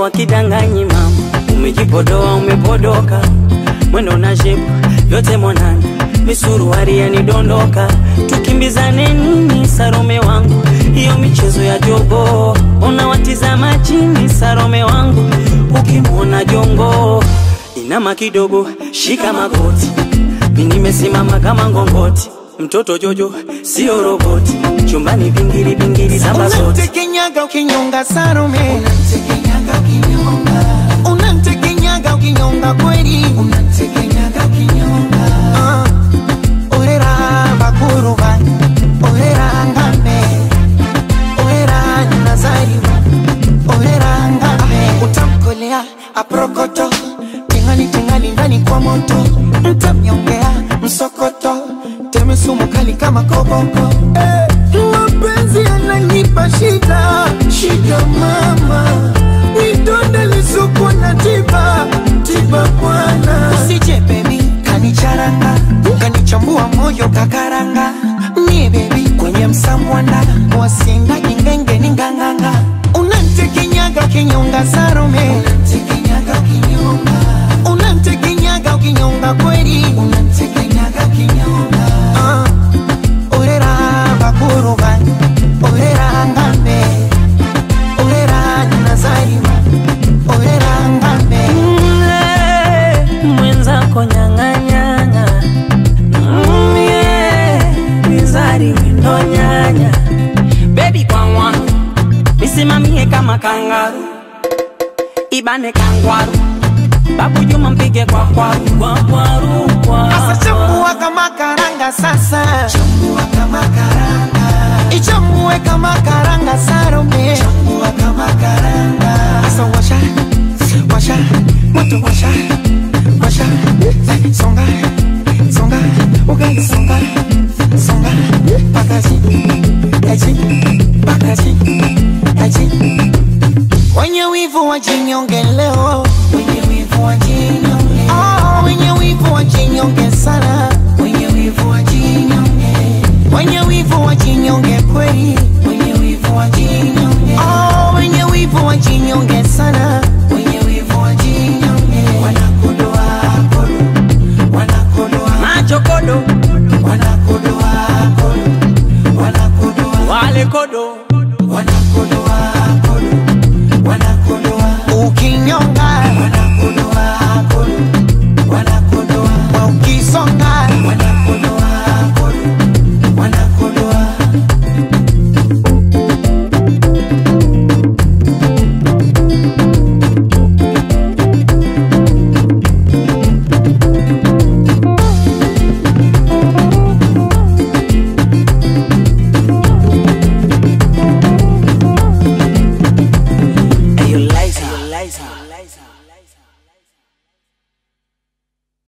wakidanganyi mama, umejipodoa umepodoka, mwendo na shepu vyote mwanana, misuruari yanidondoka, tukimbizane nini Sarome wangu, hiyo michezo ya jogo, unawatizama chini Sarome wangu, ukimwona jongo inama kidogo, shika magoti, mi nimesimama kama ngongoti, mtoto Jojo sio roboti, chumbani vingiri vingiri saba zote Unamtekenyaga ukinyonga Salome, unamtekenyaga ukinyonga kweli, Ah, orera bakuruba, orera ngame, orera nazariwa, orera ngame, utamkolea aprokoto, tingali tingali ndani kwa moto, mtamnyongea msokoto, teme sumu kali kama koboko, eh, mapenzi yananipa shida, shida mama, vidonda lisuku na tiba, tiba bwana, usije baby kanicharanga, kanichambua moyo kakaranga, mie baby kwenye msamwanda, wasinga jingenge ni nganganga, unantekenyaga kinyonga Salome, unantekenyaga kinyonga, unantekenyaga kinyonga kweli, unantekenyaga kinyonga, ah, orera bakuruba, orera ngambe, orera nazariwa, orera ngambe. Mle, mwenzako nyang'anyang'a Mm, yeah, mizari wendo nyanya bebi kwangwa misimamie kama kangaru ibane kangwaru babu juma mpige kwa kwaru kwa kwaru kwa Sasa chambua kama karanga sasa, chambua kama karanga, ichambue kama karanga Salome, chambua kama karanga. Sasa washa, washa, moto washa, washa, songa, songa, ugali songa, songa, pakazi, aji, pakazi, aji. Wenye wivu wajinyonge leo, wenye wivu wajinyonge, oh, wenye wivu wajinyonge sana, wenye wivu wajinyonge, wenye wivu wajinyonge kweli, wenye wivu wajinyonge, oh, wenye wivu wajinyonge sana, wenye wivu wajinyonge, wanakodoa kodo, wanakodoa, macho kodo wanakodoa kodo, wanakodoa, wale kodo wanakodoa